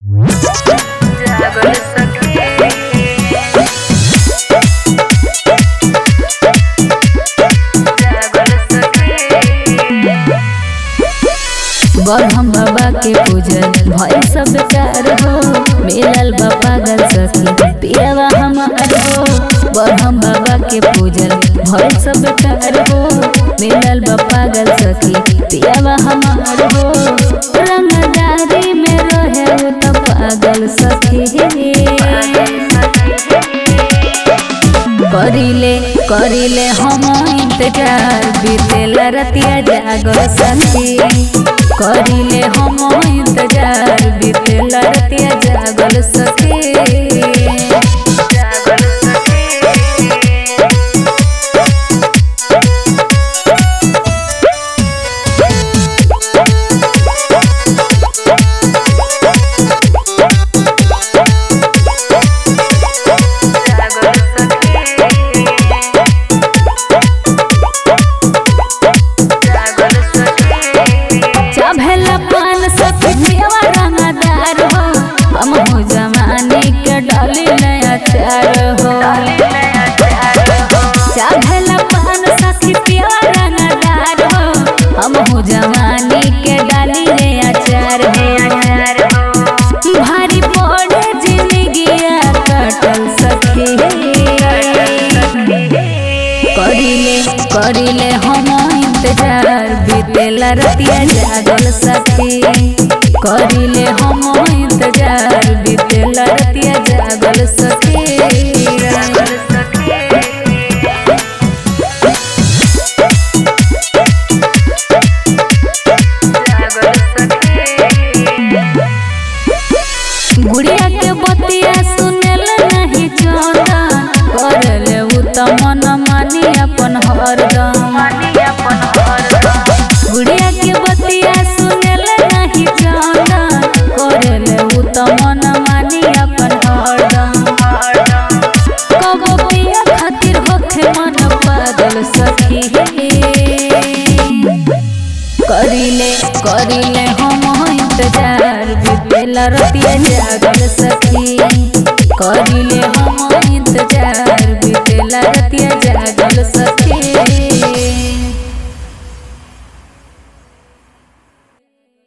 जागल सखी जागल सखी बरहम बाबा के पूजन भय सब कार हो मिलल बा पागल सखी पियावा हमार हो बरहम बाबा के पूजन भय सब कार हो मिलल बा पागल सखी पियावा हमार हो रंगदारी में रहे उ त पागल सखी करिले करिले हम इंतजार बीतेला रतिया जागल सखी करिले हम इंतजार बीतेला रतिया जागल सखी जागल सखी जागल सखी जागल सखी चाभेला पान सखी पियवा रंगदार हो हम हो जमाने के डाली नया चार हो चाभेला पान सखी पियवा रंगदार हो हम हो जमाने के डाली नया चार हो भारी पड़े जिंदगिया कटल सखी करिले करिले हम इंतजार बीतेला रतिया जागल सखी करिले हम इंतजार बीतेला रतिया जागल सखी जागल सखी जागल सखी गुड़िया के बतिया सुनेल नहीं चंदा करले उ त मन मानी अपन हरदम गुड़िया के बतिया सुनेल नहीं चंदा करले उ त मन मानी अपन हरदम कबो पिया खातिर होखे मन पागल सखी करिले करिले हम इंतजार बीतेला रतिया जागल सखी करिले हम इंतजार बीतेला रतिया जागल सखी